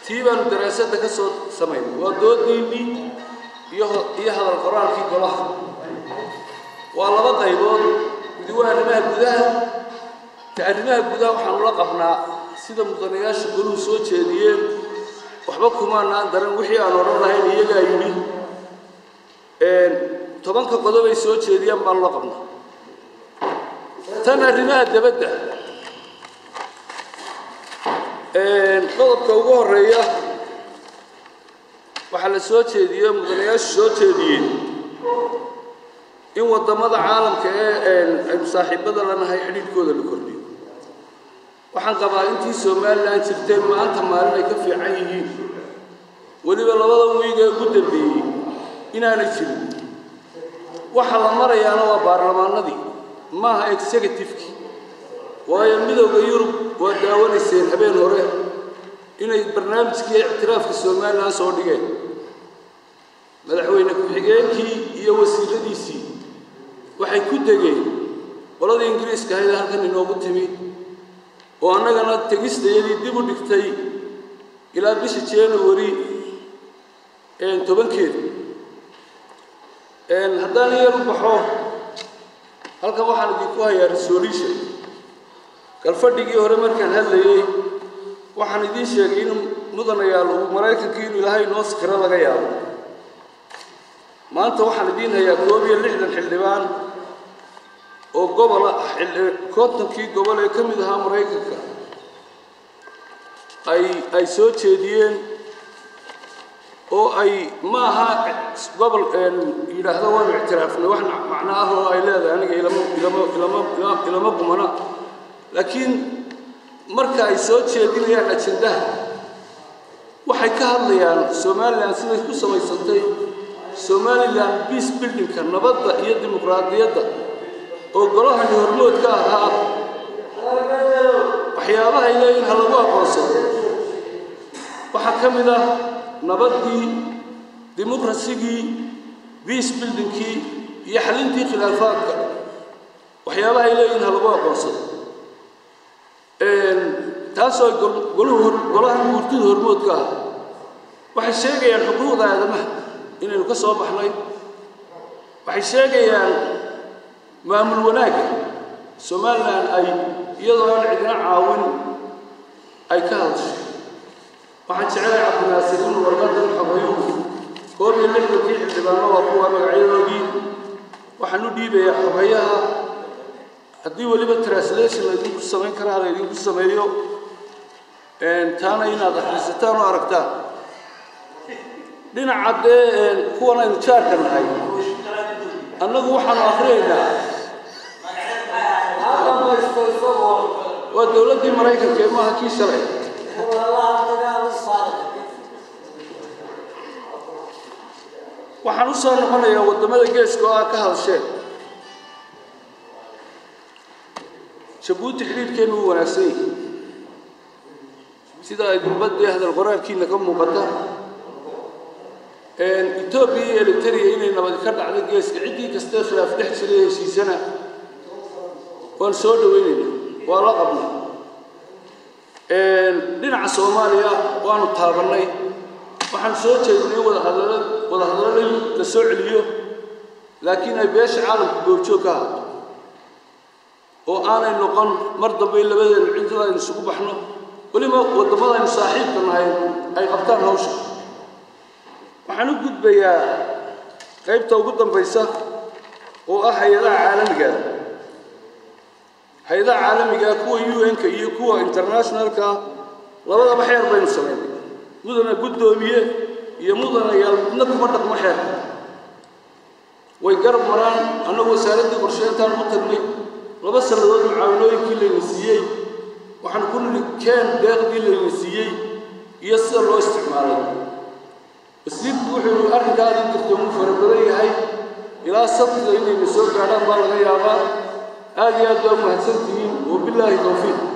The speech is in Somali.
tii baanu daraasadda ka soo samaynay waa doodiinnii iyo iyo hadal qoraalkii golaha waa laba qaybood midi waa arrimaha gudaha ta arrimaha gudaha waxaanu la qabnaa sida mudanayaasha goluhu soo jeediyeen waxba kumaanaan daran wixii aan odhan lahayn iyagaa yidhi tobanka qodobay soo jeediyaan baanu la qabnaa tan arrimaha dabadda qodobka ugu horeeya waxaa la soo jeediyey mudanayaashu soo jeediyeen in waddamada caalamka ee aynu saaxiibada lanahay xidhiidhkooda la kordhiyo waxaan qabaa intii somalilan jirteen maanta maalin ay ka fiican yihiin weliba labada wiig ee ugu dambeeyey inaanay jirin waxa la marayaana waa baarlamaanadii maaha executivekii waayo midowda yurub waa daawanayseen habeen hore inay barnaamijkii ictiraafka somalilan soo dhigeen madaxweyne ku-xigeenkii iyo wasiiradiisii waxay ku degeen qoladii ingiriiska ahayd halkan inoogu timi oo annagana tegistayadii dib u dhigtay ilaa bisha january tobankeeda haddaan yar u baxo halkan waxaan idinku hayaa resolution galfadhigii hore markaan hadlayey waxaan idiin sheegay in mudanayaal uu maraykankii inuu ilaahay noo sikiro laga yaabo maanta waxaan idiin hayaa koob iyo lixdan xildhibaan oo gobola kontonkii gobol ee ka mid ahaa maraykanka ay ay soo jeediyeen oo ay ma aha gobol yidhaahdo waanu ictiraafnay wax macno ah oo ay leedahay aniga ilama ilama ilama ilama gumana laakiin marka ay soo jeedinayaan ajendaha waxay ka hadlayaan somalilan siday ku samaysantay somalilan peace buildingka nabadda iyo dimuqraadiyadda oo golahani hormood ka ahaa waxyaabahay leeyihin ha lagu aqoonsado waxaa ka mid ah nabaddii dimuqrasigii peace buildingkii iyo xalintii khilaafaadka waxyaabahay leeyihin ha lagu aqoonsado taasoo goluhu golahan guurtida hormood ka ah waxay sheegayaan xuquuqda aadamaha inaynu ka soo baxnay waxay sheegayaan maamul wanaagga somalilan ay iyadoo aan cidina caawin ay ka hadashay waxaan jecelahay cabdinaasir inuu warqadan xogayo koob iyo lixdankii xildhibaano waa kuwa magacyadoodii waxaan u dhiibayaa xogayaha haddii weliba translation laydinku samayn karaa laydinku sameeyo taana inaad akhrisataan oo aragtaan dhinaca dee kuwan aynu jaarka nahay annagu waxaanu akhriyaynaa waa dowladdii maraykanka ee maaha kii shalay waxaan u soo noqonayaa waddamada geeska oo aad ka hadasheen jabuuti xidhiidhkeennu wuu wanaagsan yahay sida ay gulbaddii hadal qoraalkiina ka muuqata etoobiya iyo eritrea inay nabadi ka dhacdo geeska ciddii kastee khilaaf dhex jiray heshiisana waan soo dhaweynayna waa la qabnay dhinaca soomaaliya waanu taabannay waxaan soo jeedinay wadahadala wadahadallo la soo celiyo laakiin ay beesha caalamku goobjoog ka ahaato oo aanay noqon mar dambe labadeenu cidada aynu isugu baxno weliba waddamada aynu saaxiibka nahay ay qabtaan hawsha waxaan u gudbayaa qaybta ugu dambaysa oo ah hay-adaha caalamiga hay-adaha caalamiga kuwa un-ka iyo kuwa internationalka labadaba xeer baynu samaynay mudana guddoomiye iyo mudanayaal midna kuma dhaqmo xeerka way garab maraan annagu wasaaraddii qorsheyntaan u tagnay laba sannadood mucaawinooyinkii layna siiyey waxaan ku nidhi keen deeqdii layna siiyey iyo sida loo isticmaalay wasiirku wuxuu yihi arrinkaadii jirta wuu fara badan yahay ilaa sabtida inayna soo gaadhaan baa laga yaabaa aad iyo aad baa umahadsantihiin wabilaahi towfiiq